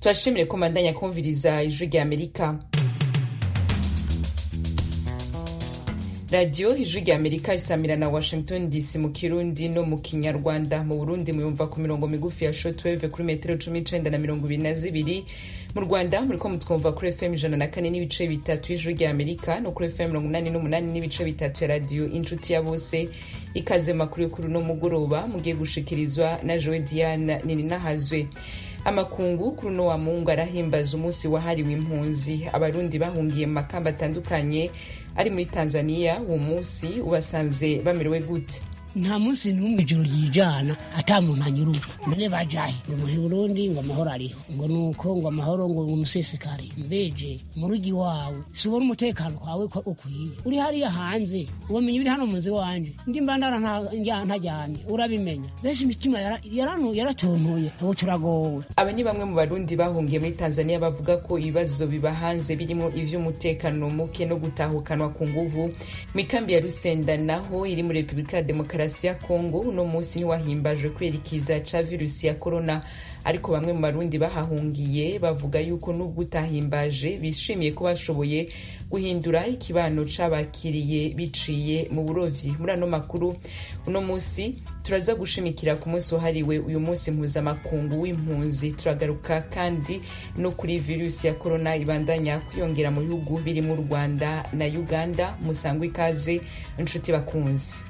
turashimire ko mandanya kumviriza ijwi rya amerika radiyo ijwi rya amerika isamira na washington dc mu kirundi no mu kinyarwanda mu burundi muyumva ku mirongo migufi ya shotweve kuri metero cumi n'icenda na mirongo ibiri na zibiri mu rwanda muriko mutwumva kuri fm ijana na kane n'ibice bitatu y'ijwi rya amerika no kuri fm mirongo inani n'umunani n'ibice bitatu ya radiyo inshuti ya bose ikaze makuru y'ukuri no mugoroba mugiye gushikirizwa na jowe diana nininahazwe amakungu kuri uno wa mungu arahimbaza umunsi wahariwe impunzi abarundi bahungiye mu makamba atandukanye ari muri tanzania uwo munsi ubasanze bamerewe gute nta munsi n'umwe ijoro ryijana ata muntu anyurujwe none bajahe ngo muhe burundi ngo amahoro ariho ngo nuko ngo amahoro ngo umusesekare mbeje mu rugi wawe si ubona umutekano kwawe ko ukwiye uri hariya hanze wamenya ibiri hano mu nzu wanje ndi mbandara ntajyane urabimenya benshi imitima yaratontoye ubu turagowe aba ni bamwe mu barundi bahungiye muri tanzania bavuga ko ibibazo biba hanze birimo ivy'umutekano muke no gutahukanwa ku nguvu mu ikambi ya rusenda naho iri muri repubulika ya demokarasi demokarasi ya kongo uno munsi ntiwahimbajwe kubera ikiza ca virusi ya korona ariko bamwe mu barundi bahahungiye bavuga yuko nubwo utahimbaje bishimiye ko bashoboye guhindura ikibano c'abakiriye biciye mu burovyi muri ano makuru uno munsi turaza gushimikira ku munsi wahariwe uyu munsi mpuzamakungu w'impunzi turagaruka kandi no kuri virusi ya korona ibandanya kwiyongera mu bihugu birimo u rwanda na uganda musangwa ikaze inshuti bakunzi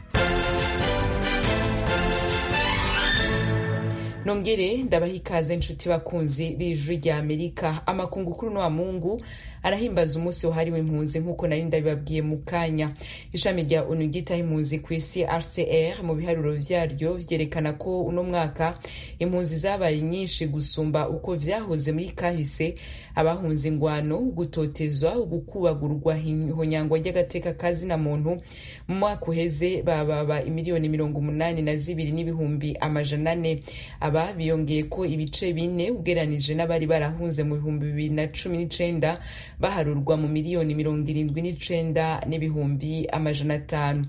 nongere ndabaha ikaze nshuti bakunzi b'ijwi rya amerika amakungu kuri uno wa mungu arahimbaza umunsi wahariwe impunzi nk'uko nari ndabibabwiye mu kanya ishami rya onu ryitaho impunzi ku isi rcr mu biharuro vyaryo vyerekana ko uno mwaka impunzi zabaye nyinshi gusumba uko vyahoze muri kahise abahunze ingwano gutotezwa gukubagurwa ihonyangwa ry'agateka kazina muntu mu mwaka uheze bababa imiliyoni mirongo umunani na zibiri n'ibihumbi amajana ane aba biyongeye ko ibice bine ugeranije n'abari barahunze mu bihumbi bibiri na cumi n'icenda baharurwa mu miliyoni mirongo irindwi n'icenda n'ibihumbi amajana atanu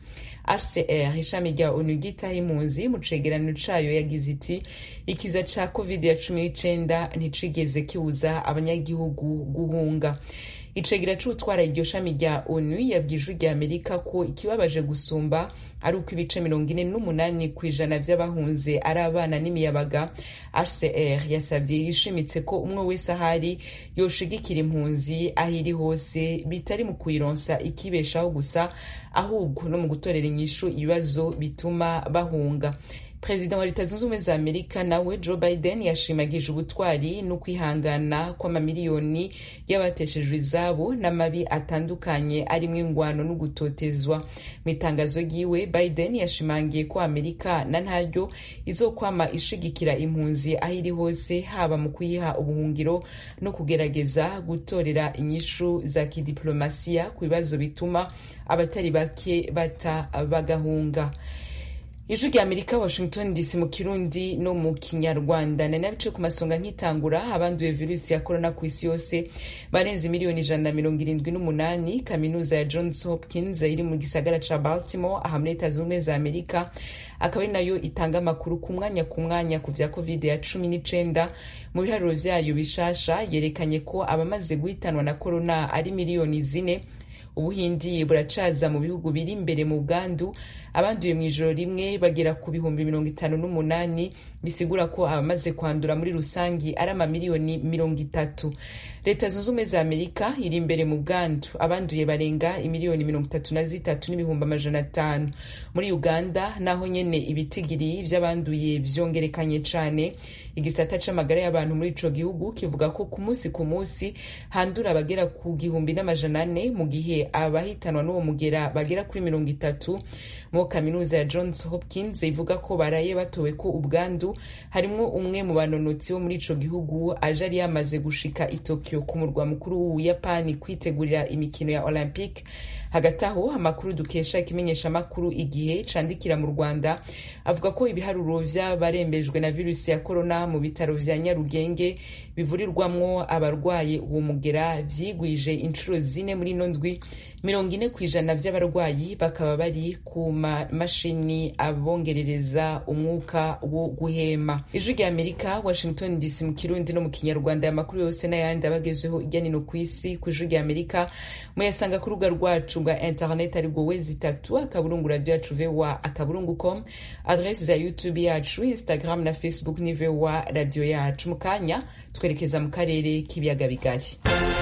rcr ishami rya onu ryitaho impunzi mu cegeranyo cayo yagize iti ikiza ca covid ya cumi n'icenda nticigeze kibuza abanyagihugu guhunga icegera c'utwara iryo shami rya onu yabwije rya amerika ko ikibabaje gusumba ari uko ibice mirongo ine n'umunani ku ijana vy'abahunze ari abana n'imiyabaga hcr yasavye yishimitse ko umwe wese ahari yoshigikira impunzi aho iri hose bitari mu kuyironsa ikibeshaho gusa ahubwo no mu gutorera inyishu ibibazo bituma bahunga perezida wa leta zunze ubumwe za amerika nawe joe biden yashimagije ubutwari no kwihangana kw'amamiliyoni y'abateshejwe izabo n'amabi atandukanye arimo ingwano no gutotezwa mu itangazo ryiwe biden yashimangiye ko amerika na ntaryo izokwama ishigikira impunzi aho iri hose haba mu kuyiha ubuhungiro no kugerageza gutorera inyishu za kidiplomasiya ku bibazo bituma abatari bake bata bagahunga ijwi rya amerika washington dc mu kirundi no mu kinyarwanda nari nabice ku masonga nkitangura abanduye virusi ya korona ku isi yose barenze miliyoni ijana na mirongo irindwi n'umunani kaminuza ya johns hopkins iri mu gisagara ca baltimore aha muri leta zunze ubumwe za amerika akaba ari nayo itanga amakuru ku mwanya ku mwanya ku vya covid ya cumi n'icenda mu biharuro vyayo bishasha yerekanye ko abamaze guhitanwa na korona ari miliyoni zine ubuhindi buracaza mu bihugu biri imbere mu bwandu abanduye mu ijoro rimwe bagera ku bihumbi mirongo itanu n'umunani bisigura ko abamaze kwandura muri rusangi ari amamiliyoni mirongo itatu leta zunze ubumwe za amerika iri imbere mu bwandu abanduye barenga imiliyoni mirongo itatu na zitatu n'ibihumbi amajana atanu muri uganda naho nyene ibitigiri vy'abanduye vyongerekanye cane igisata c'amagara y'abantu muri ico gihugu kivuga ko ku munsi ku munsi handura abagera ku gihumbi n'amajana ane mu gihe abahitanwa n'uwo mugera bagera kuri mirongo itatu mu kaminuza ya johns hopkins ivuga ko baraye batowe ko ubwandu harimwo umwe mu banonotsi bo muri ico gihugu aje ari yamaze gushika i tokyo ku murwa mukuru w'ubuyapani kwitegurira imikino ya olympic hagati aho amakuru dukesha ikimenyeshamakuru igihe candikira mu rwanda avuga ko ibiharuro vy'abarembejwe na virusi ya korona mu bitaro vya nyarugenge bivurirwamwo abarwaye uwo mugera vyigwije inshuro zine muri ino ndwi mirongo ine ku ijana vy'abarwayi bakaba bari ku mamashini abongerereza umwuka wo guhema ijwi rya amerika washington dc mu kirundi no mu kinyarwanda amakuru yose n'ayandi abagezeho irya nino ku isi ku ijwi rya amerika muyasanga ku rubuga rwacu rwa internet ari rwo wezi itatu akaburungu radio yacu voa akaburungu com adresi za youtube yacu instagram na facebook ni voa radio yacu mu kanya twerekeza mu karere k'ibiyaga bigari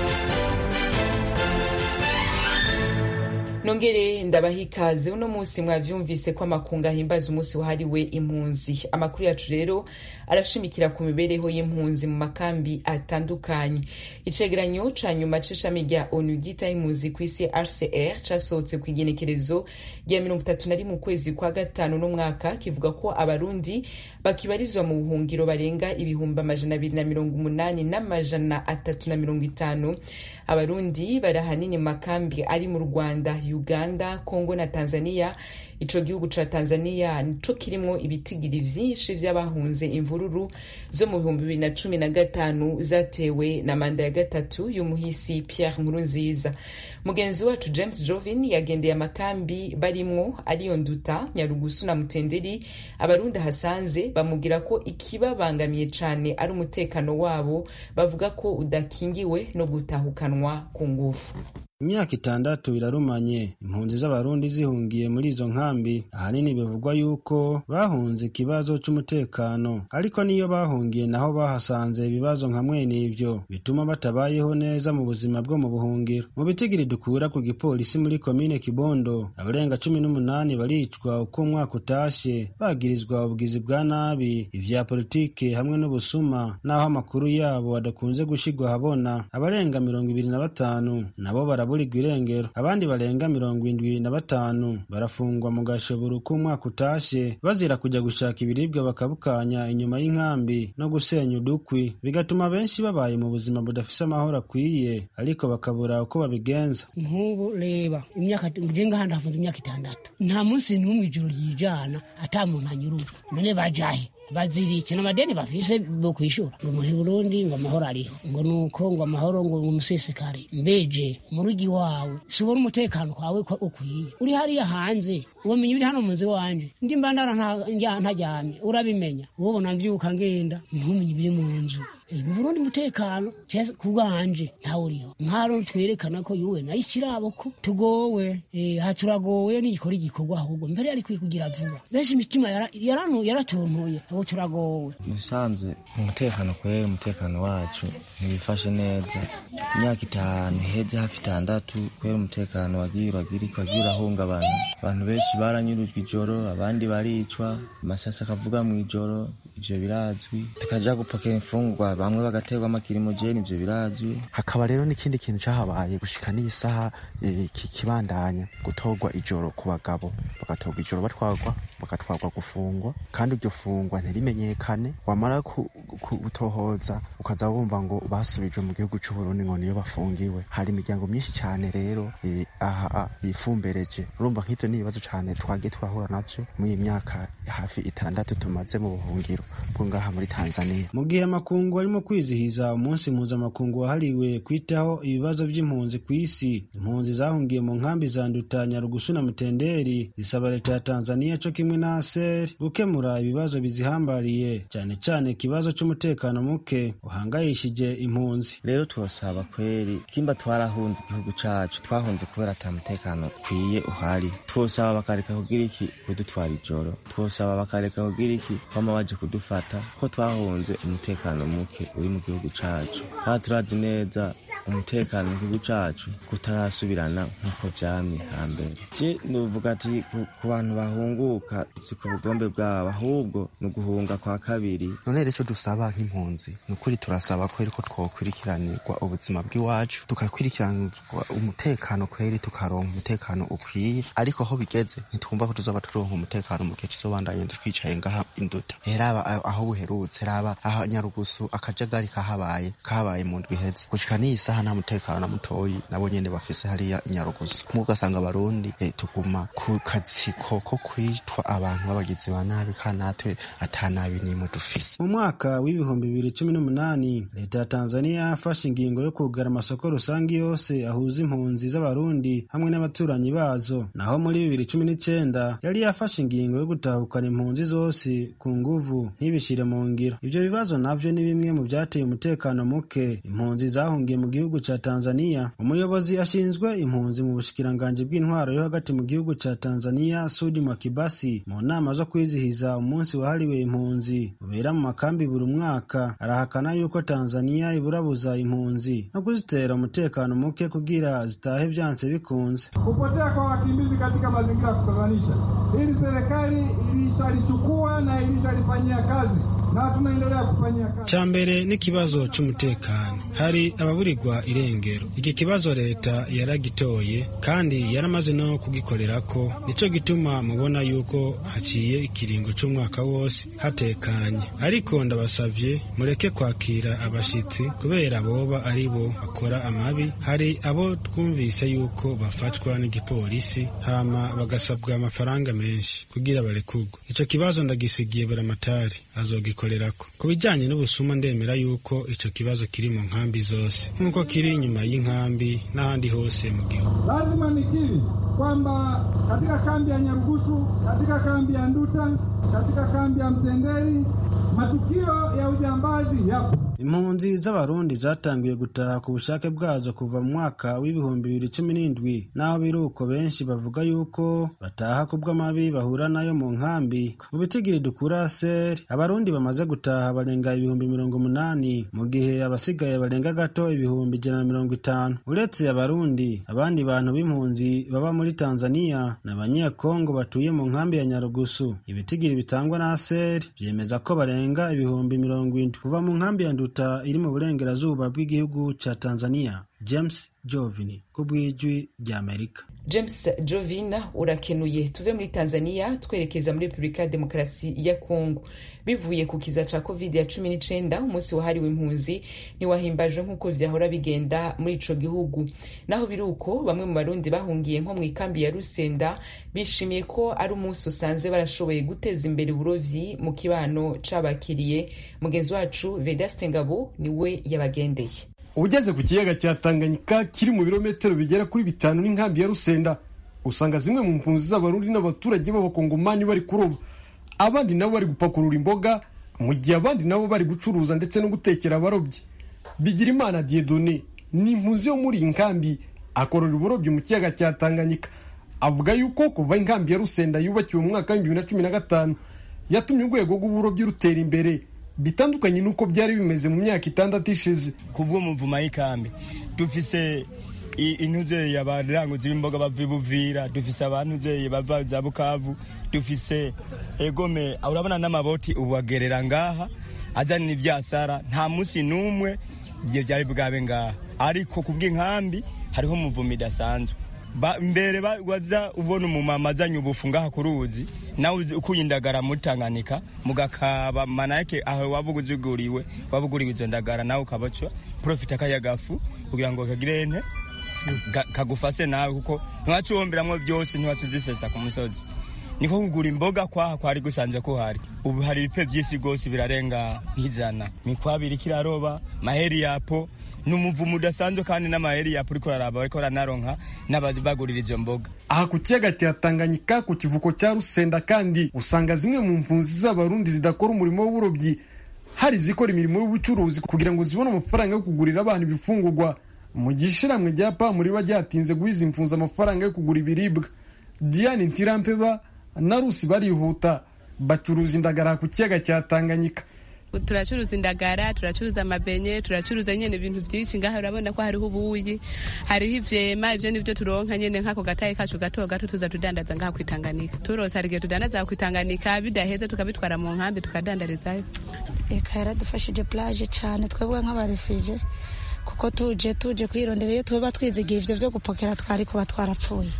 nongere ndabaha ikaze uno munsi mwavyumvise ko amakungu ahimbaza umunsi wahariwe impunzi amakuru yacu rero arashimikira ku mibereho y'impunzi mu makambi atandukanye icegeranyo ca nyuma c'ishami rya onu ryitaho impunzi kw'isi rcr casohotse ku igenekerezo rya mirongo itatu na rimwe ukwezi kwa gatanu n'umwaka kivuga ko abarundi bakibarizwa mu buhungiro barenga ibihumbi amajana abiri na mirongo umunani n'amajana atatu na mirongo itanu abarundi bari ahanini mu makambi ari mu rwanda uganda congo na tanzania ico gihugu ca tanzania nico kirimwo ibitigiri vyinshi vy'abahunze imvururu zo mu bihumbi bibiri na cumi na gatanu zatewe na manda ya gatatu y'umuhisi pierre nkurunziza mugenzi wacu james jovin yagendeye amakambi barimwo ariyo nduta nyarugusu na mutenderi abarundi hasanze bamubwira ko ikibabangamiye cane ari umutekano wabo bavuga ko udakingiwe no gutahukanwa ku ngufu imyaka itandatu irarumanye impunzi z'abarundi zihungiye muri izo nkambi ahanini bivugwa yuko bahunze ikibazo c'umutekano ariko niyo bahungiye naho bahasanze ibibazo nka mwene ivyo bituma batabayeho neza mu buzima bwo mu buhungiro mu bitigiri dukura ku gipolisi muri komine kibondo abarenga cumi n'umunani baricwa uko umwaka utashe bagirizwa ubugizi bwa nabi ivya politike hamwe n'ubusuma n'aho amakuru yabo adakunze gushirwa ahabona abarenga mirongo ibiri na batanu nabo bara baraburirwa irengero abandi barenga mirongo indwi na batanu barafungwa mu gashoboro k'umwaka utashe bazira kujya gushaka ibiribwa bakabukanya inyuma y'inkambi no gusenya udukwi bigatuma benshi babaye mu buzima budafise amahoro akwiye ariko bakabura uko babigenza nk'ubu reba imyaka njenga handi hafunze imyaka itandatu nta munsi n'umwe ijoro ryijana ata muntu anyurujwe none bajahe bazirike n'amadeni bafise bo kwishura ngo muhe Burundi ngo amahoro ariho ngo nuko ngo amahoro ngo umusesekare mbeje mu rugi wawe subona umutekano kwawe ko ukwiye uri hariya hanze ubumenyi buri hano mu nzu wanje ndi mbandara ntajyamye urabimenya ubona mvyuka ngenda ntumenye biri mu nzu mu Burundi umutekano ku bwanje ntawe uriho nkaro twerekana ko yuwe nayo ikirabo ko tugowe aha turagowe n'igikora igikorwa ahubwo mbere yari kugira vuba benshi imitima yaratuntuye ubu turagowe musanzwe umutekano kwera umutekano wacu ntibifashe neza imyaka itanu iheze hafi itandatu kwera umutekano wagiye uragirika wagiye urahungabana abantu benshi baranyurujwe ijoro abandi baricwa amasasi akavuga mu ijoro ivyo birazwi tukaja gupakira imfungwa bamwe bagaterwa amakirimojeni ivyo birazwi hakaba rero n'ikindi kintu cahabaye gushika n'iyi saha kibandanya gutorwa ijoro ku bagabo bagatorwa ijoro batwarwa bagatwarwa gufungwa kandi iryo fungwa ntirimenyekane wamara gutohoza ukaza wumva ngo basubijwe mu gihugu c'uburundi ngo niyo bafungiwe hari imiryango myinshi cane rero aha yifumbereje urumva nk'ivyo n'ibibazo cane twagiye turahura navyo muri iyi myaka hafi itandatu tumaze mu buhungiro bwo ngaha muri tanzania mu gihe amakungu arimo kwizihiza umunsi mpuzamakungu wahariwe kwitaho ibibazo by'impunzi ku isi impunzi zahungiye mu nkambi za nduta nyarugusu na mutenderi zisaba leta ya tanzania co kimwe na aseri gukemura ibibazo bizihambariye cyane cyane ikibazo c'umutekano muke uhangayishije impunzi rero turasaba kweri kimba twarahunze igihugu cacu twahunze kubera ata mutekano ukwiye uhari twosaba bakareka kugira iki kudutwara ijoro twosaba bakareka kugira iki kwama baje kudufata ko twahunze umutekano muke uri mu gihugu cacu kandi turazi neza umutekano mu gihugu cacu kutarasubirana nk'uko vyamye hambere je nuvuga ati ku bantu bahunguka si ku bugombe bwabo ahubwo ni uguhunga kwa kabiri none rero ico dusaba nk'impunzi ni ukuri turasaba kweri ko twokurikiranirwa ubuzima bw'iwacu tukakurikiranirwa umutekano kweri tukaronka umutekano ukwiye ariko aho bigeze ntitwumva ko tuzoba turonka umutekano mu gihe kizobandanye twicaye ngaha induta raba aho buherutse raba aha nyarugusu akajagari kahabaye kahabaye mu ndwi iheze gushika n'iyi isaha nta mutekano na mutoyi nabo nyene bafise hariya inyarugusu kumwe ugasanga abarundi eh, tuguma ku katsiko ko kwitwa abantu b'abagizi ba nabi kandi natwe ata nabi n'imwe dufise mu mwaka w'ibihumbi bibiri cumi n'umunani leta ya tanzania yafashe ingingo yo kugara amasoko rusange yose ahuza impunzi z'abarundi hamwe n'abaturanyi bazo naho muri bibiri cumi n'icenda yari yafashe ingingo yo gutahukana impunzi zose ku nguvu ntibishire mu ngiro ivyo bibazo navyo ni bimwe mu vyateye umutekano muke impunzi zahungiye mu gihugu ca tanzania umuyobozi ashinzwe impunzi mu bushikiranganji bw'intwaro yo hagati mu gihugu ca tanzania sudi mwakibasi mu nama zo kwizihiza umunsi wahariwe impunzi ubera mu makambi buri mwaka arahakana yuko tanzania iburabuza impunzi no kuzitera umutekano muke kugira zitahe vyanse bikunze Kupotea kwa wakimbizi katika mazingira ya kutatanisha, hili serikali ilishalichukua na ilishalifanyia kazi na tunaendelea kufanyia kazi. ca mbere n'ikibazo c'umutekano hari ababurirwa irengero iki kibazo leta yaragitoye kandi yaramaze no kugikorerako nico gituma mubona yuko haciye ikiringo c'umwaka wose hatekanye ariko ndabasavye mureke kwakira abashitsi kubera boba ari bo bakora amabi hari abo twumvise yuko bafatwa n'igipolisi hama bagasabwa amafaranga menshi kugira barekurwe ico kibazo ndagisigiye buramatari azogikorerako ku bijanye n'ubusuma ndemera yuko ico kibazo kiri mu nkambi zose nk'uko kiri inyuma y'inkambi n'ahandi hose mu gihugu Lazima nikiri kwamba katika kambi ya Nyarugusu, katika kambi ya Nduta, katika kambi ya Mtendeli, matukio ya ujambazi yapo. impunzi z'abarundi zatangiye gutaha ku bushake bwazo kuva mu mwaka w'ibihumbi bibiri cumi n'indwi naho biri uko benshi bavuga yuko bataha ku bw'amabi bahura nayo mu nkambi mu bitigiri dukura seri abarundi bamaze gutaha barenga ibihumbi mirongo umunani mu gihe abasigaye barenga gato ibihumbi ijana na mirongo itanu uretse abarundi abandi bantu b'impunzi baba muri tanzania ni abanyekongo batuye mu nkambi ya nyarugusu ibitigiri bitangwa na seri byemeza ko barenga ibihumbi mirongo indwi kuva mu nkambi ya nduta iri mu burengerazuba bw'igihugu ca tanzania james jovini ku bw'ijwi ry'amerika james jovin urakenuye tuve muri tanzania twerekeza muri repubulika ya demokarasi ya kongo bivuye ku kiza ca covid ya cumi n'icenda umunsi wahariwe impunzi ntiwahimbajwe nk'uko vyahora bigenda muri ico gihugu naho biri uko bamwe mu barundi bahungiye nko mu ikambi ya rusenda bishimiye ko ari umunsi usanze barashoboye guteza imbere uburovyi mu kibano c'abakiriye mugenzi wacu vedaste ngabo niwe yabagendeye ugeze ku kiyaga cya tanganyika kiri mu birometero bigera kuri bitanu n'inkambi ya rusenda usanga zimwe mu mpunzi z'abarundi n'abaturage b'abakongomani bari kuroba abandi nabo bari gupakurura imboga mu gihe abandi nabo bari gucuruza ndetse no gutekera abarobyi bigira imana diedone ni impunzi yo muri iyi nkambi akorera uburobyi mu kiyaga cya tanganyika avuga yuko kuva inkambi ya rusenda yubakiwe mu mwaka w'ibihumbi bibiri na cumi na gatanu yatumye urwego rw'uburobyi rutera imbere bitandukanye n'uko byari bimeze mu myaka itandatu ishize kubw'umuvuma y'ikambi dufise intuzeye abaranguzi b'imboga bava ibuvira dufise abantuzeye bava za bukavu dufise egome urabona n'amaboti ubu agerera ngaha azanira ivyasara nta munsi n'umwe ivyo vyari bwabe ngaha ariko kubw'inkambi hariho umuvuma idasanzwe mbere waza ubona umumama azanye ubufu ngaha ku ruzi nawe ukuye indagara muri Tanganyika mugakaba manake aho wavuga uziguriwe wabuguriwe izo ndagara nawe ukabacwa profita kayagafu kugira ngo kagire ente kagufase nawe kuko ntiwacuwomberamwo byose ntiwatuzisesa ku musozi niko kugura imboga kwaha kwari gusanze ko hari ubu hari ibipe vy'isi gose birarenga nk'ijana mikwabiri kiraroba maheri yapo ni umuvumo udasanzwe kandi n'amaheri yapo uriko uraraba bariko baranaronka n'abagurira izo mboga aha ku kiyaga cya tanganyika ku kivuko cya rusenda kandi usanga zimwe mu mpunzi z'abarundi zidakora umurimo w'uburobyi hari izikora imirimo y'ubucuruzi kugira ngo zibone amafaranga yo kugurira abana ibifungurwa mu gihe ishiramwe rya pamuri riba ryatinze guhiza impunzi amafaranga yo kugura ibiribwa diane ntirampeba na rusi barihuta bacuruza indagara ku kiyaga cya tanganyika turacuruza indagara turacuruza amabenye turacuruza nyene ibintu vyinshi ngaha urabona ko hariho ubuyi hariho ivyema ivyo nivyo turonka nyene nk'ako gataye kacu gato gato tuza tudandaza ngaha kwitanganika turose hari igihe tudandaza kwitanganika bidaheze tukabitwara mu nkambi tukadandarizayo eka yaradufashije plage cane twebwe nk'abarefije kuko tuje tuje kwirondera iyo tuba twizigiye ivyo vyo gupokera twari kuba twarapfuye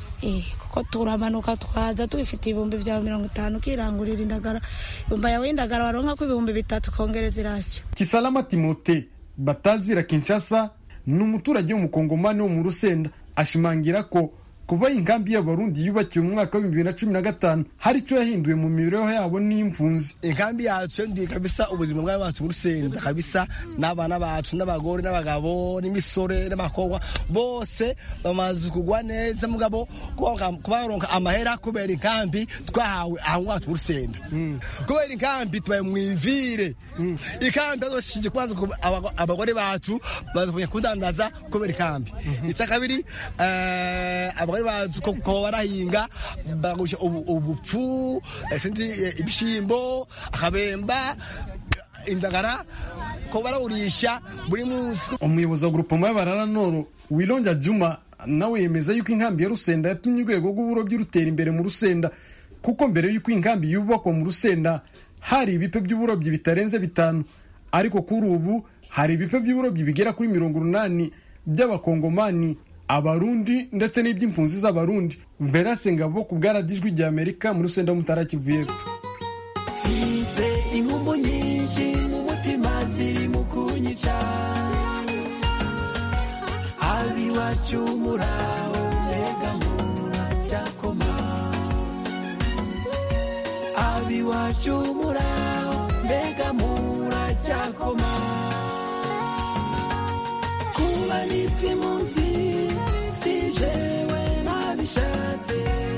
kuko turamanuka twaza tubifitiye ibihumbi vyawe mirongo itanu ukirangurira indagara ibumba yawe y'indagara waronka ko ibihumbi bitatu kongereza irasiyo kisalama timote batazira kinshasa ni umuturage w'umukongomani wo mu rusenda ashimangira ko kuva inkambi y'abarundi yubakiwe mu mwaka wa bibiri na cumi na gatanu hari icyo yahinduye mu mibereho yabo n'impunzi inkambi yacu ndi kabisa ubuzima bwawe bacu burusenda kabisa n'abana bacu n'abagore n'abagabo n'imisore n'abakobwa bose bamaze kugwa neza mugabo kubaronka amahera kubera inkambi twahawe aho wacu burusenda kubera inkambi tubaye mwivire inkambi azoshije kubanza abagore bacu baza kudandaza kubera inkambi icya kabiri abagore bacu ko barahinga bagusha ubupfu sinzi ibishimbo akabemba indagara ko barawurisha buri munsi umuyobozi wa grupoma y'abarara noro wilonja juma nawe yemeza yuko inkambi ya rusenda yatumye urwego rw'uburobyi rutera imbere mu rusenda kuko mbere y'uko inkambi yubakwa mu rusenda hari ibipe by'uburobyi bitarenze bitanu ariko kuri ubu hari ibipe by'uburobyi bigera kuri mirongo urunani by'abakongomani abarundi ndetse n'iby'impunzi z'abarundi verase ngabo ku bwaradijwi rya amerika muri rusenda mutara kivu y'epfo mfite inkumbu nyinshi mu mutima ziri mu kunyica abiwacu muraho mbega muracyakoma abiwacu muraho mbega muracyakoma kuba nitwe munsi si jewe nabishatse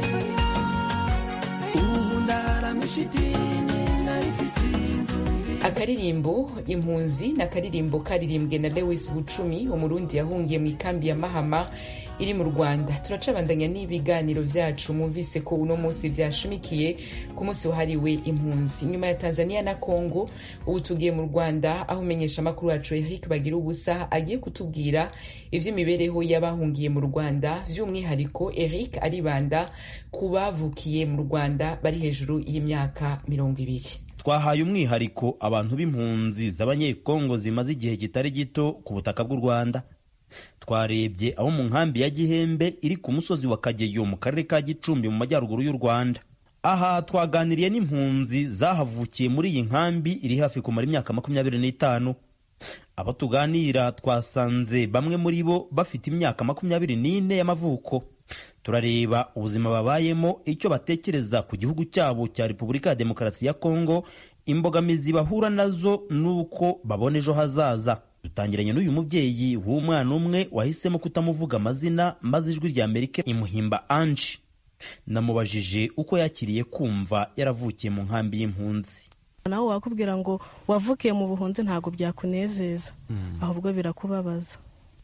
ubu ndaramisha idini narifise inzu nziza akaririmbo impunzi ni akaririmbo karirimbwe na lewis bucumi umurundi yahungiye mu ikambi ya mahama iri mu rwanda turacabandanya n'ibiganiro byacu mwumvise ko uno munsi byashimikiye ku munsi wahariwe impunzi nyuma ya tanzania na congo ubu tugiye mu rwanda aho umenyesha amakuru wacu eric bagira ubusa agiye kutubwira iby'imibereho y'abahungiye mu rwanda by'umwihariko eric aribanda ku bavukiye mu rwanda bari hejuru y'imyaka mirongo ibiri twahaye umwihariko abantu b'impunzi z'abanyekongo zimaze igihe kitari gito ku butaka bw'u rwanda twarebye aho mu nkambi ya gihembe iri ku musozi wa kageyo mu karere ka gicumbi mu majyaruguru y'u rwanda aha twaganiriye n'impunzi zahavukiye muri iyi nkambi iri hafi kumara imyaka makumyabiri n'itanu abo tuganira twasanze bamwe muri bo bafite imyaka makumyabiri n'ine y'amavuko turareba ubuzima babayemo icyo batekereza ku gihugu cyabo cya repubulika ya demokarasi ya kongo imbogamizi bahura nazo n'uko babona ejo hazaza dutangiranye n'uyu mubyeyi w'umwana umwe wahisemo kutamuvuga amazina maze ijwi rya amerika imuhimba ange namubajije uko yakiriye kumva yaravukiye mu nkambi y'impunzi nawe wakubwira ngo wavukiye mu buhunzi ntabwo byakunezeza ahubwo birakubabaza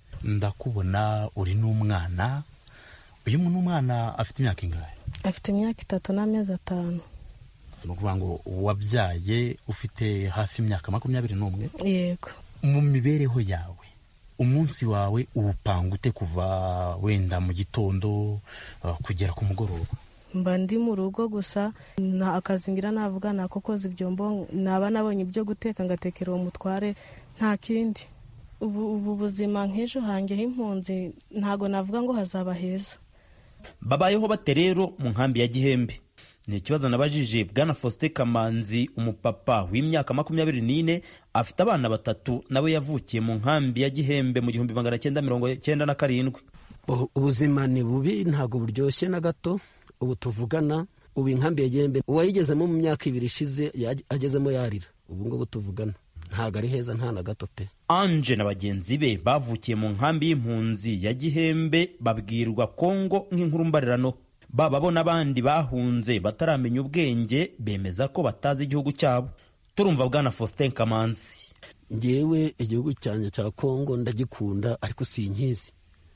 ndakubona uri n'umwana uyu ni umwana afite imyaka ingahe afite imyaka itatu n'amezi atanu ni ukuvuga ngo wabyaye ufite hafi imyaka makumyabiri n'umwe yego mu mibereho yawe umunsi wawe uwupanga ute kuva wenda mu gitondo uh, kugera ku mugoroba mba ndi mu rugo gusa nta akazi ngira navuga ni ako koza ibyombo naba nabonye ibyo guteka ngatekera uwo mutware nta kindi ubu ubu buzima nk'ejo hanjye h'impunzi ntabwo navuga ngo hazaba heza babayeho bate rero mu nkambi ya gihembe ni ikibazo nabajije bwana faustin kamanzi umupapa w'imyaka makumyabiri n'ine afite abana batatu nawe yavukiye mu nkambi ya gihembe mu gihumbi magana cyenda mirongo cyenda na karindwi ubuzima ni bubi ntabwo buryoshye na gato ubu tuvugana ubu inkambi ya gihembe uwayigezemo mu myaka ibiri ishize agezemo yarira ubu ngubu tuvugana ntabwo ari heza nta na gato pe anje na bagenzi be bavukiye mu nkambi y'impunzi ya gihembe babwirwa kongo nk'inkuru mbarirano baba bo n'abandi bahunze bataramenya ubwenge bemeza ko batazi igihugu cyabo turumva bwana faustin kamanzi ngewe igihugu cyanjye cya kongo ndagikunda ariko sinkizi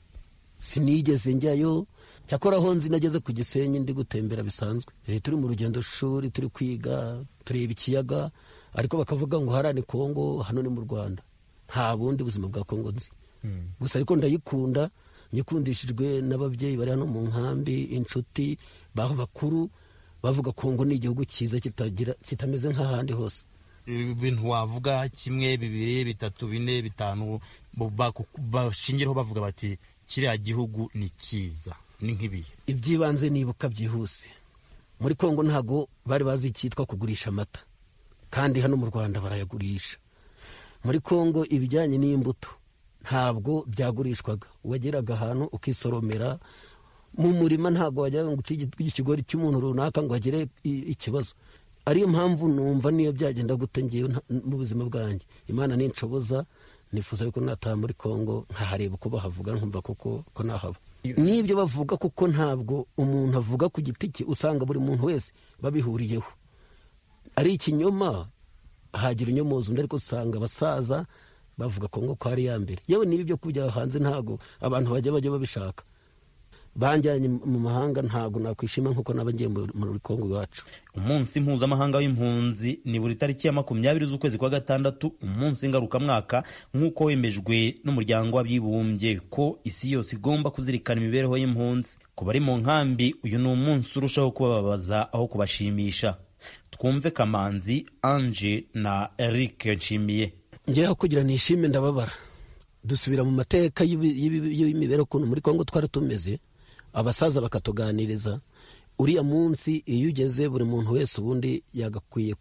sinigeze njyayo cyakora aho nzi nageze ku gisenyi ndi gutembera bisanzwe turi mu rugendo shuri turi kwiga tureba ikiyaga ariko bakavuga ngo hariya ni kongo hano ni mu rwanda nta bundi buzima bwa kongo nzi gusa ariko ndayikunda nyikundishijwe n'ababyeyi bari hano mu nkambi inshuti bakuru bavuga kongo ni igihugu cyiza kitameze nk'ahandi hose ibintu wavuga kimwe bibiri bitatu bine bitanu bashingiraho bavuga bati kiriya gihugu ni cyiza ni nk'ibihe iby'ibanze nibuka byihuse muri kongo ntabwo bari bazi icyitwa kugurisha amata kandi hano mu rwanda barayagurisha muri kongo ibijyanye n'imbuto ntabwo byagurishwaga wageraga ahantu ukisoromera mu murima ntabwo wajyaga ngo uce ikigori cy'umuntu runaka ngo agire ikibazo ariyo mpamvu numva niyo byagenda gute ngewe mu buzima bwanjye imana ninshoboza nifuza yuko nataha muri kongo nkahareba uko bahavuga nkumva koko ko nahaba n'ibyo bavuga kuko ntabwo umuntu avuga ku giti cye usanga buri muntu wese babihuriyeho ari ikinyoma hagira unyomoza undi ariko usanga abasaza bavuga kongo ko ari iya mbere yewe niba ibyo kujya hanze ntabwo abantu bajya bajya babishaka banjyanye mu mahanga ntabwo nakwishima nk'uko naba ngiye muri kongo iwacu umunsi mpuzamahanga w'impunzi ni buri tariki ya makumyabiri z'ukwezi kwa gatandatu umunsi ngarukamwaka nk'uko wemejwe n'umuryango w'abibumbye ko isi yose igomba kuzirikana imibereho y'impunzi ku bari mu nkambi uyu ni umunsi urushaho kubababaza aho kubashimisha twumve kamanzi anje na eric nshimiye ngewe kugira nishime ndababara dusubira mu mateka y'imibereho ukuntu muri kongo twari tumeze abasaza bakatuganiriza uriya munsi iyo ugeze buri muntu wese ubundi yagakwiye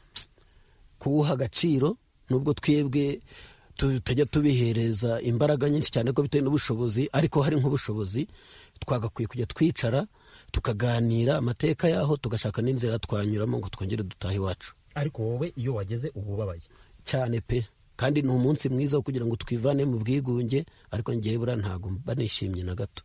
kuwuha agaciro nubwo twebwe tutajya tubihereza imbaraga nyinshi cyane ko bitewe n'ubushobozi ariko hari nk'ubushobozi twagakwiye kujya twicara tukaganira amateka yaho tugashaka n'inzira twanyuramo ngo twongere dutahe iwacu ariko wowe iyo wageze uba ubabaye cyane pe kandi ni umunsi mwiza wo kugira ngo twivane mu bwigunge ariko ngewe buriya ntabwo mba nishimye na gato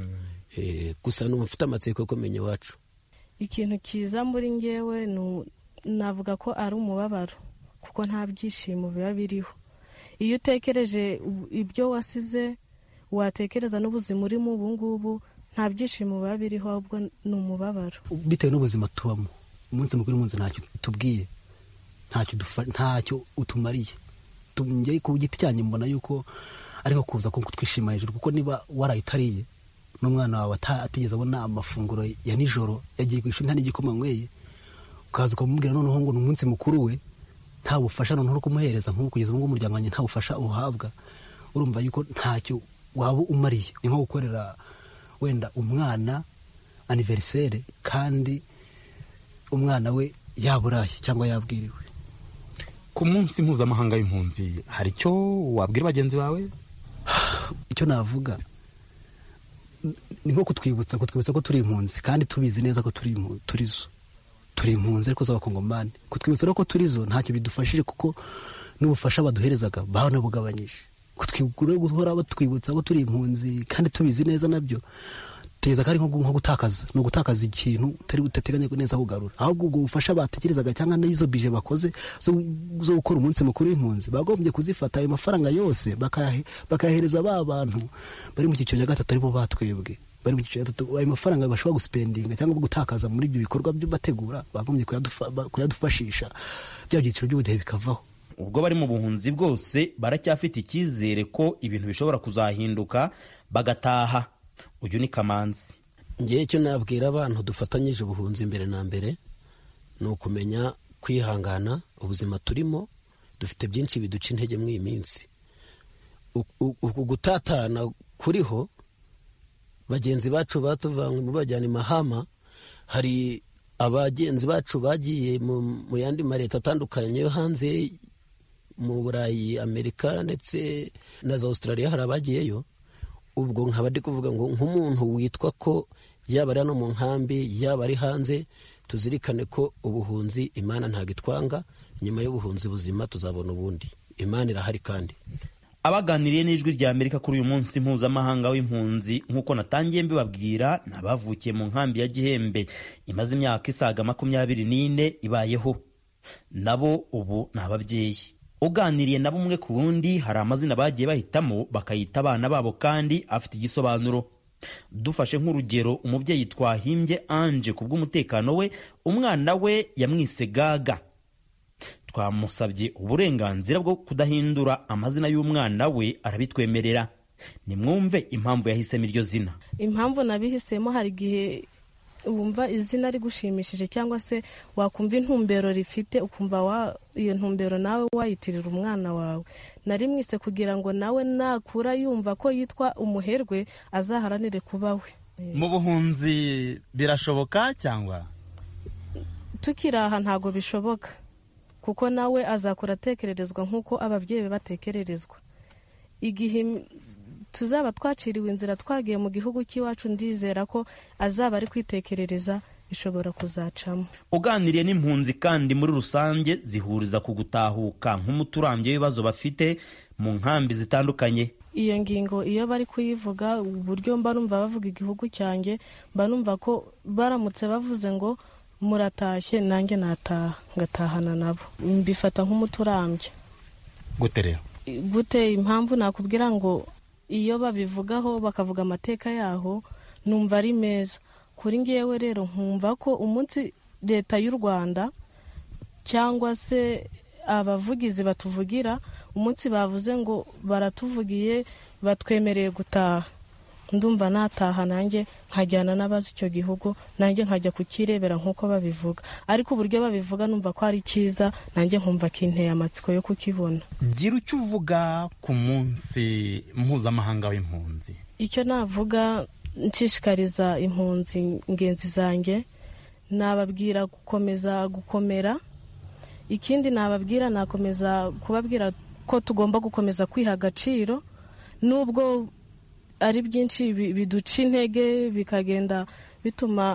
gusa ni ufite amatsiko yo kumenya iwacu ikintu cyiza muri ngewe navuga ko ari umubabaro kuko nta byishimo biba biriho iyo utekereje ibyo wasize watekereza n'ubuzima urimo ubu ngubu nta byishimo biba biriho ahubwo ni umubabaro bitewe n'ubuzima tubamo umunsi mukuru w'umunsi ntacyo tubwiye ntacyo utumariye njye ku giti cyanjye mbona yuko ariho kuza kutwishima hejuru kuko niba warayitariye n'umwana wawe atigeze abona amafunguro ya nijoro yagiye ku ishuri nta n'igikoma nyweye ukaza ukamubwira noneho ngo ni umunsi mukuru we nta bufasha noneho uri kumuhereza nk'ubu kugeza ubu ngubu umuryango wanjye nta bufasha uhabwa urumva yuko ntacyo waba umariye ni nko gukorera wenda umwana aniveriseri kandi umwana we yaburaye cyangwa yabwiriwe ku munsi mpuzamahanga w'impunzi hari icyo wabwira bagenzi bawe icyo navuga ni nko kutwibutsa kutwibutsa ko turi impunzi kandi tubizi neza ko turi zo turi impunzi ariko z'abakongomani kutwibutsa rero ko turi zo ntacyo bidufashije kuko n'ubufasha baduherezaga banabugabanyije guhora batwibutsa ko turi impunzi kandi tubizi neza nabyo tugeza ko ari nko gutakaza ni ugutakaza ikintu utari udateganya neza kugarura ahubwo ubwo bufasha batekerezaga cyangwa n'izo bije bakoze zo gukora umunsi mukuru w'impunzi bagombye kuzifata ayo mafaranga yose bakayahereza ba bantu bari mu cyiciro cya gatatu aribo batwebwe bari mu cyiciro gatatu ayo mafaranga bashobora gusipendinga cyangwa gutakaza muri ibyo bikorwa byo bategura bagombye kuyadufashisha bya byiciro by'ubudehe bikavaho ubwo bari mu buhunzi bwose baracyafite icyizere ko ibintu bishobora kuzahinduka bagataha uyu ni kamanzi ngewe icyo nabwira abantu dufatanyije ubuhunzi mbere na mbere ni ukumenya kwihangana ubuzima turimo dufite byinshi biduca intege muri iyi minsi uku gutatana kuriho bagenzi bacu batuvanywe mu bajyana imahama hari abagenzi bacu bagiye mu yandi mareta atandukanye yo hanze mu burayi amerika ndetse na za australia hari abagiyeyo ubwo nkaba ndi kuvuga ngo nk'umuntu witwa ko yaba ari hano mu nkambi yaba ari hanze tuzirikane ko ubuhunzi imana ntabwo itwanga nyuma y'ubuhunzi buzima tuzabona ubundi imana irahari kandi abaganiriye n'ijwi rya amerika kuri uyu munsi mpuzamahanga w'impunzi nk'uko natangiye mbibabwira ni abavukiye mu nkambi ya gihembe imaze imyaka isaga makumyabiri n'ine ibayeho nabo ubu ni ababyeyi uganiriye nabo umwe ku wundi hari amazina bagiye bahitamo bakayita abana babo kandi afite igisobanuro dufashe nk'urugero umubyeyi twahimbye anje ku bw'umutekano we umwana we yamwise gaga twamusabye uburenganzira bwo kudahindura amazina y'umwana we arabitwemerera nimwumve impamvu yahisemo iryo zina impamvu nabihisemo hari igihe wumva izina rigushimishije cyangwa se wakumva intumbero rifite ukumva iyo ntumbero nawe wayitirira umwana wawe nari mwise kugira ngo nawe nakura yumva ko yitwa umuherwe azaharanire kuba we mu buhunzi birashoboka cyangwa tukiri aha ntabwo bishoboka kuko nawe azakura atekererezwa nk'uko ababyeyi be batekererezwa igihe tuzaba twaciriwe inzira twagiye mu gihugu cy'iwacu ndizera ko azaba ari kwitekerereza ishobora kuzacamo uganiriye n'impunzi kandi muri rusange zihuriza ku gutahuka nk'umuti urambye w'ibibazo bafite mu nkambi zitandukanye iyo ngingo iyo bari kuyivuga uburyo mba numva bavuga igihugu cyanjye mba numva ko baramutse bavuze ngo muratashye nanjye nataha ngatahana nabo mbifata nk'umuti urambye gute rero gute impamvu nakubwira ngo iyo babivugaho bakavuga amateka yaho numva ari meza kuri ngewe rero nkumva ko umunsi leta y'u rwanda cyangwa se abavugizi batuvugira umunsi bavuze ngo baratuvugiye batwemereye gutaha ndumva nataha nanjye nkajyana n'abazi icyo gihugu nanjye nkajya kukirebera nk'uko babivuga ariko uburyo babivuga numva ko ari cyiza nanjye nkumva kinteye amatsiko yo kukibona gira icyo uvuga ku munsi mpuzamahanga w'impunzi icyo navuga nshishikariza impunzi ingenzi zanjye nababwira gukomeza gukomera ikindi nababwira nakomeza kubabwira ko tugomba gukomeza kwiha agaciro nubwo ari byinshi biduca intege bikagenda bituma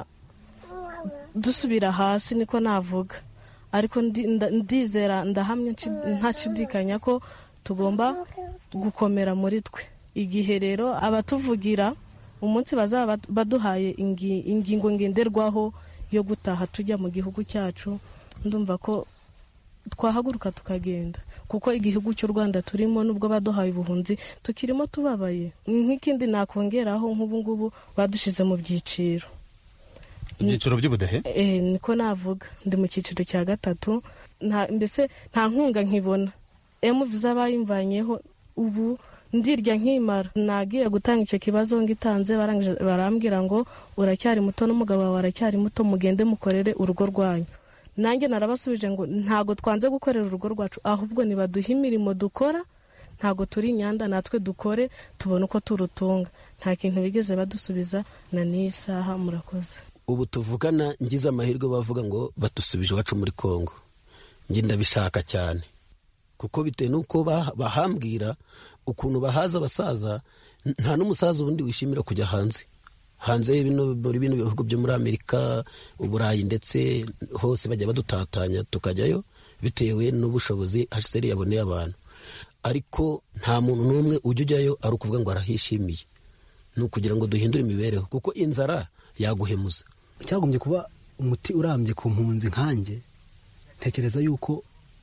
dusubira hasi niko navuga ariko ndizera ndahamya ntashidikanya ko tugomba gukomera muri twe igihe rero abatuvugira umunsi bazaba baduhaye ingingo ngenderwaho yo gutaha tujya mu gihugu cyacu ndumva ko twahaguruka tukagenda kuko igihugu cy'u rwanda turimo nubwo baduhaye ubuhunzi tukirimo tubabaye nk'ikindi nakongeraho nk'ubu ngubu badushyize mu byiciro ibyiciro by'ubudehe niko navuga ndi mu cyiciro cya gatatu mbese nta nkunga nkibona emuviza bayimvanyeho ubu ndirya nkimara nagiye gutanga icyo kibazo ngitanze barambwira ngo uracyari muto n'umugabo wawe aracyari muto mugende mukorere urugo rwanyu nanjye narabasubije ngo ntabwo twanze gukorera urugo rwacu ahubwo nibaduhe imirimo dukora ntabwo turi inyanda natwe dukore tubone uko turutunga nta kintu bigeze badusubiza na n'iyi saha murakoze ubu tuvugana ngize amahirwe bavuga ngo badusubije iwacu muri congo njye ndabishaka cyane kuko bitewe n'uko bahambwira ukuntu bahaza abasaza nta n'umusaza ubundi wishimira kujya hanze hanze muri bino bihugu byo muri amerika uburayi ndetse hose bajya badutatanya tukajyayo bitewe n'ubushobozi haseri yaboneye abantu ariko nta muntu n'umwe ujya ujyayo ari ukuvuga ngo arahishimiye ni ukugira ngo duhindure imibereho kuko inzara yaguhemuza cyagombye kuba umuti urambye ku mpunzi nkanjye ntekereza yuko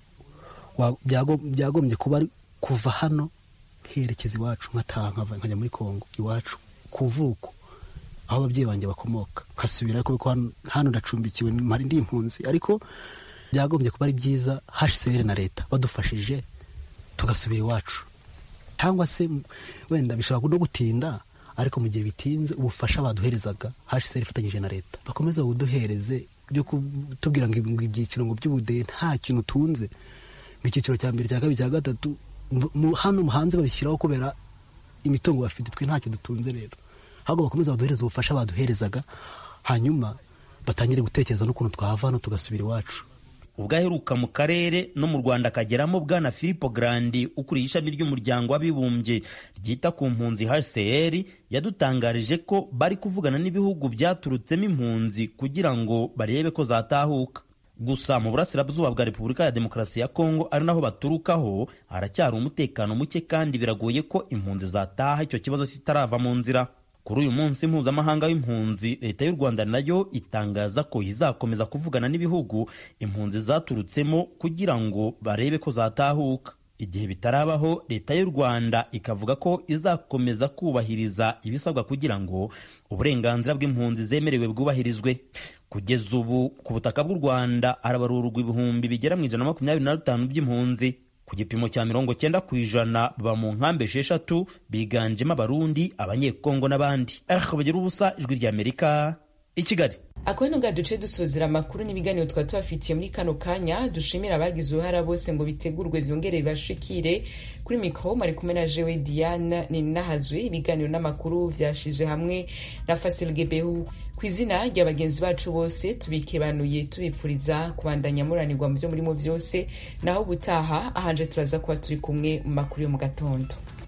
byagombye kuba ari kuva hano nkerekeza iwacu nkataha nkajya muri kongo iwacu ku vuko aho ababyeyi banjye bakomoka nkasubira kuko hano ndacumbikiwe mpari ndi impunzi ariko byagombye kuba ari byiza hcr na leta badufashije tugasubira iwacu cyangwa se wenda bishobora no gutinda ariko mu gihe bitinze ubufasha baduherezaga hcr ifatanyije na leta bakomeza buduhereze byo kutubwira ngo ibyiciro ngo by'ubudehe nta kintu utunze nk'icyiciro cya mbere cya kabiri cya gatatu hano hanze babishyiraho kubera imitungo bafite twe ntacyo dutunze rero ahubwo bakomeza baduhereza ubufasha baduherezaga hanyuma batangire gutekereza n'ukuntu twahava hano tugasubira iwacu ubwo aheruka mu karere no mu rwanda akageramo bwana filipo garandi ukuriye ishami ry'umuryango w'abibumbye ryita ku mpunzi hcr yadutangarije ko bari kuvugana n'ibihugu byaturutsemo impunzi kugira ngo barebe ko zatahuka gusa mu burasirazuba bwa repubulika ya demokarasi ya kongo ari naho baturukaho haracyari umutekano muke kandi biragoye ko impunzi zataha icyo kibazo kitarava mu nzira kuri uyu munsi mpuzamahanga w'impunzi leta y'u rwanda nayo itangaza ko izakomeza kuvugana n'ibihugu impunzi zaturutsemo kugira ngo barebe ko zatahuka igihe bitarabaho leta y'u rwanda ikavuga ko izakomeza kubahiriza ibisabwa kugira ngo uburenganzira bw'impunzi zemerewe bwubahirizwe kugeza ubu ku butaka bw'u rwanda harabarurwa ibihumbi bigera mu ijana na makumyabiri na bitanu by'impunzi ku gipimo cya mirongo cyenda ku ijana baba mu nkambi esheshatu biganjemo abarundi abanyekongo n'abandi aha bagira ubusa ijwi ry'amerika i kigali ako ni duce dusozera amakuru n'ibiganiro twari tubafitiye muri kano kanya dushimira abagize uruhara bose ngo bitegurwe byongere bibashikire kuri mikoro mari kumwe na jewe diane ni nahazwe ibiganiro n'amakuru byashizwe hamwe na fasilge behu ku izina rya bagenzi bacu bose tubikebanuye tubipfuriza kubandanya muranirwa mu byo murimo byose naho gutaha ahanje turaza kuba turi kumwe mu makuru yo mu gatondo